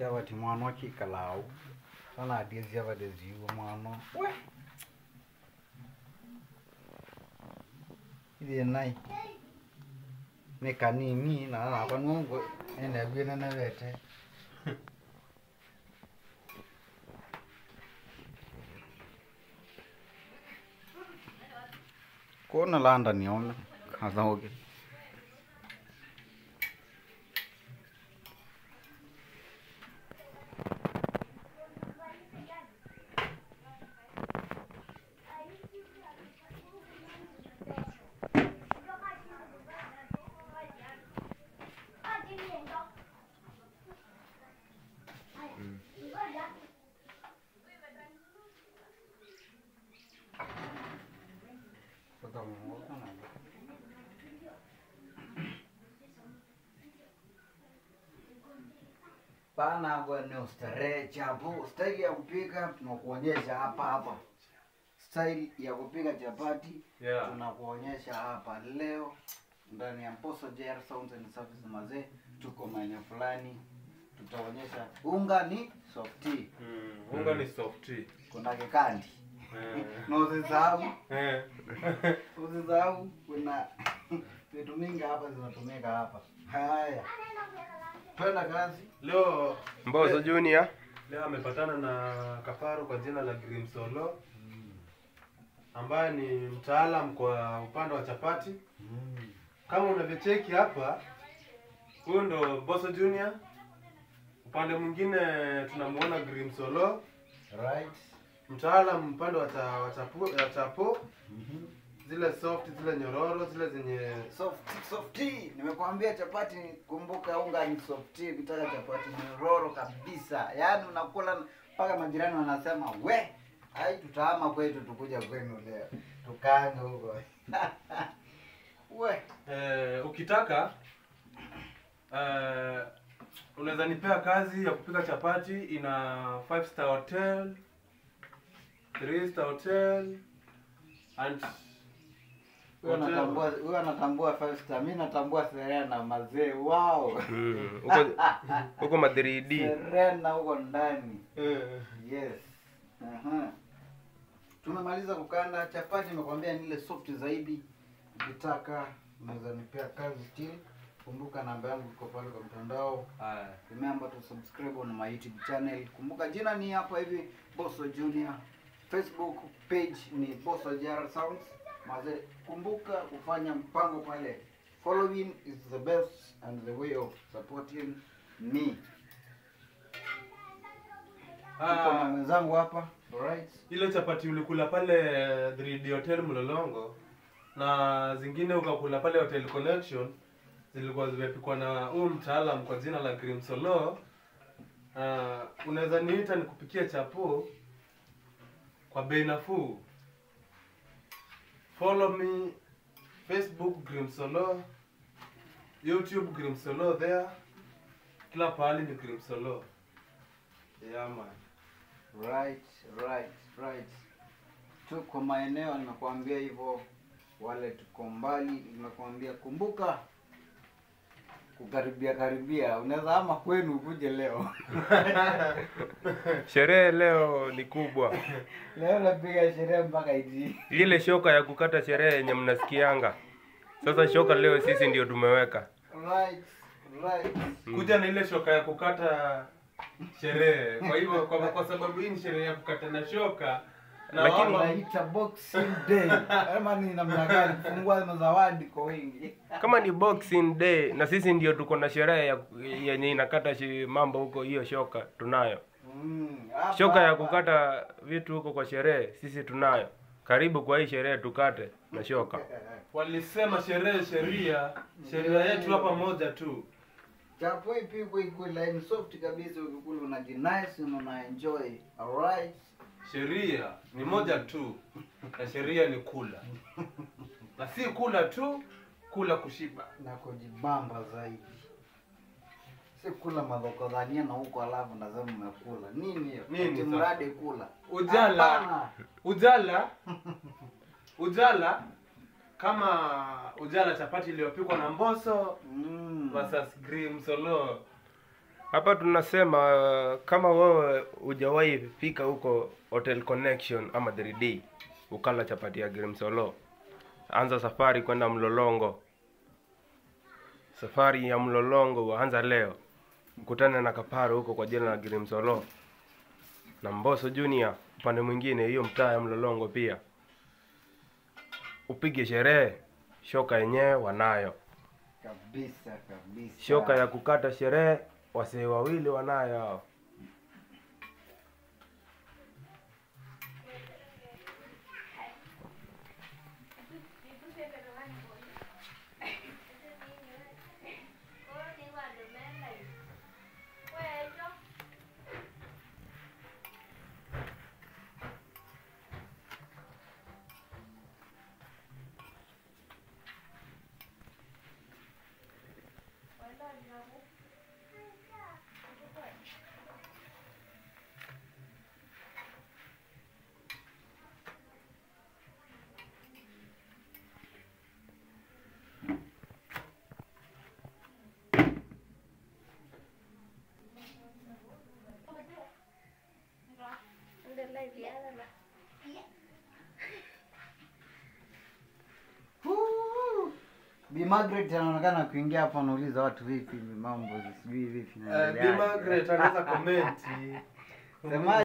chavati mwana wakikalau sana adie chavati ziwa mwana we ithie nai ni kanini na napa nungu ene bwene na vete kona landa niona kazaoge Pana bwana ustarehe chapo, staili ya kupika tunakuonyesha hapa hapa. Staili ya kupika chapati Yeah. tunakuonyesha hapa leo ndani ya Mposo JR Sounds and Services mazee, tuko maeneo fulani, tutaonyesha unga ni soft tea, Mm, unga ni soft tea. kuna kikandi Eh. na usisahau Eh. usisahau kuna vitu mingi hapa zinatumika hapa. Haya, twenda kazi. Leo Mbozo Junior. leo amepatana na Kafaru kwa jina la Grim Solo ambaye ni mtaalam kwa upande wa chapati. Kama unavyocheki hapa, huyu ndo Boso Junior. Upande mwingine tunamuona Grim Solo, Right. mtaalam upande wa cha- wa chapo, wa chapo zile soft, zile nyororo, zile zenye Soft, soft tea. Nimekwambia chapati, kumbuka unga ni soft tea. Ukitaka chapati ni roro kabisa, yaani unakula mpaka majirani wanasema we, ai tutahama kwetu tukuja kwenu leo tukaange huko we Eh, ukitaka eh, unaweza nipea kazi ya kupika chapati ina 5 star hotel 3 star hotel and huyo anatambua huyo anatambua five star, mimi natambua Serena mazee. Wow, Mm. Huko huko ma 3D. Serena huko ndani. eh, Yes. Aha. Tumemaliza kukanda chapati, nimekwambia ni ile soft zaidi. Ukitaka unaweza nipea kazi still. Kumbuka namba yangu iko pale kwa mtandao. haya. Remember to subscribe on my YouTube channel. Kumbuka jina ni hapa hivi Bosso Junior. Facebook page ni Bosso JR Sounds. Maze, kumbuka kufanya mpango pale. Following is the best and the way of supporting me. Niko na Ah, mwenzangu hapa. Alright. ile chapati ulikula pale 3D hotel Mlolongo na zingine ukakula pale hotel connection zilikuwa zimepikwa na huyu mtaalam kwa jina la Grim Solo. Uh, unaweza niita nikupikie chapo kwa bei nafuu. Follow me Facebook Grim Solo, YouTube Grim Solo there. Kila pahali ni Grim Solo. Yeah man. Right, right, right. Tuko maeneo nimekuambia hivyo, wale tuko mbali nimekuambia, kumbuka kukaribia karibia, unaweza ama kwenu ukuje leo. Sherehe leo ni kubwa. leo napiga sherehe mpaka iti. Ile shoka ya kukata sherehe yenye mnasikianga. Sasa shoka leo sisi ndio tumeweka. Right, right. kuja na ile shoka ya kukata sherehe. Kwa hivyo kwa, kwa sababu hii ni sherehe ya kukata na shoka na Lakini- wao- Naita boxing day. Ama ni namna gani kufungua mazawadi kwa wingi. Kama ni Boxing Day na sisi ndio tuko na sherehe ya yenye inakata shi, mambo huko, hiyo shoka tunayo. Mm, hapa, Shoka ya hapa. kukata vitu huko kwa sherehe sisi tunayo. Karibu kwa hii sherehe tukate na shoka. walisema sherehe sheria, sheria yetu hapa moja tu. Chapo ipigwe ikuwe line soft kabisa, ukikula unajinice na una enjoy. Alright. Sheria ni moja tu, na sheria ni kula, na si kula tu, kula kushiba. na kujibamba zaidi, si kula madhokodhania na huko alafu nasema umekula nini hiyo? Nini Ati sasa? mradi kula Ujala. Hapana. Ujala, ujala kama ujala chapati iliyopikwa na mboso Mm. versus Grim Solo. hapa tunasema uh, kama wewe hujawahi fika huko hotel connection ama 3d ukala chapati ya grimsolo anza safari kwenda mlolongo safari ya mlolongo waanza leo mkutane na kaparo huko kwa jina la grimsolo na mboso junior upande mwingine hiyo mtaa ya mlolongo pia upige sherehe shoka yenyewe wanayo kabisa kabisa shoka ya kukata sherehe wasee wawili wanayo hao Huu. Bi Margaret anaonekana kuingia hapa anauliza watu vipi mambo sijui vipi Uh, naendeleaje. Bi Margaret anaweza komenti Sema